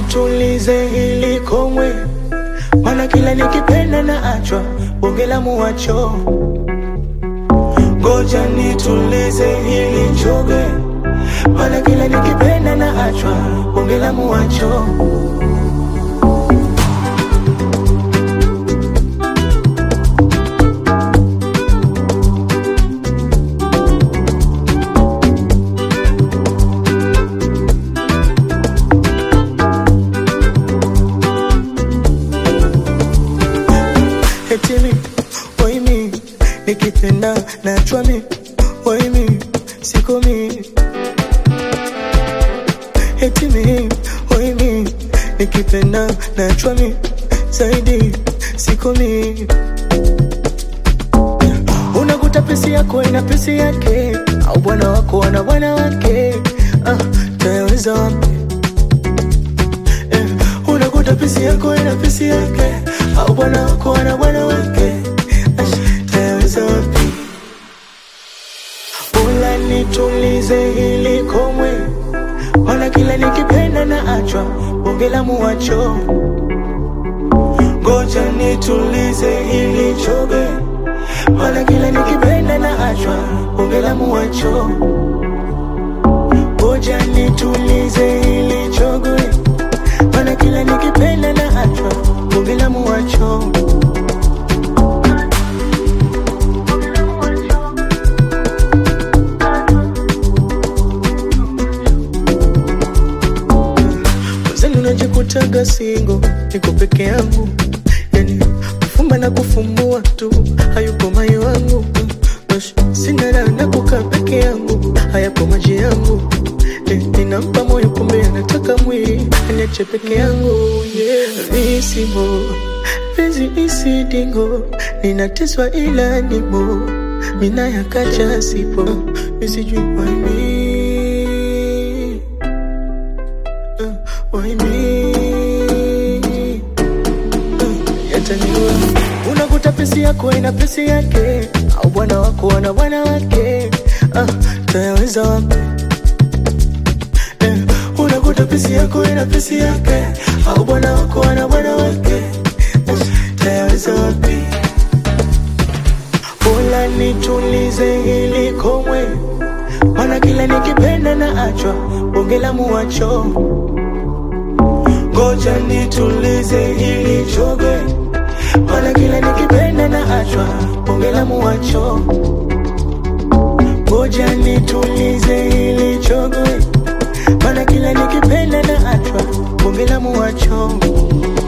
nitulize hili komwe, mana kila nikipenda na achwa bonge la muwacho. Ngoja nitulize hili choge, mana kila nikipenda na achwa bonge la muwacho. Eti mi, why me, nikipenda nachwa mi, why me, siko mi. Eti mi, why me, nikipenda nachwa mi, zaidi, siko mi. Unakuta pesi yako ina pesi yake, au bwana wako ana bwana wake. Ah, tayaweza wapi? Eh, unakuta pesi yako ina pesi yake, au bwana wako ana bwana wake. Ash, tayaweza wapi? Bora nitulize hili komwe, maana kila nikipenda na achwa bonge la muwacho. Ngoja nitulize hili choge, maana kila nikipenda na achwa bonge la muwacho. Ngoja nitulize hili choge, maana kila nikipenda na achwa bonge la muwacho. Mzani unajikutaga singo, niko peke yangu, yani kufumba na kufumbua tu, hayupo mai wangu Bash, sina raha na kukaa peke yangu, hayapo maji yangu Eh, ninampa moyo kumbe anataka mwili aniache peke yangu yeah. Visimo penzi isidingo, ninateswa ila nimo mina yakacha sipo misijui why me Uh, why me? Uh, yataniua. Unakuta pesi yako ina pesi yake, au bwana wako ana bwana wake. Ah, tayaweza wapi? Eh, unakuta pesi yako ina pesi yake, au bwana wako ana bwana wake. Eh, tayaweza wapi? Bora nitulize hili komwe, maana kila nikipenda na achwa bonge la muwacho. Ngoja nitulize hili choge, maana kila nikipenda na achwa bonge la muwacho. Ngoja nitulize hili choge, maana kila nikipenda na achwa bonge la muwacho.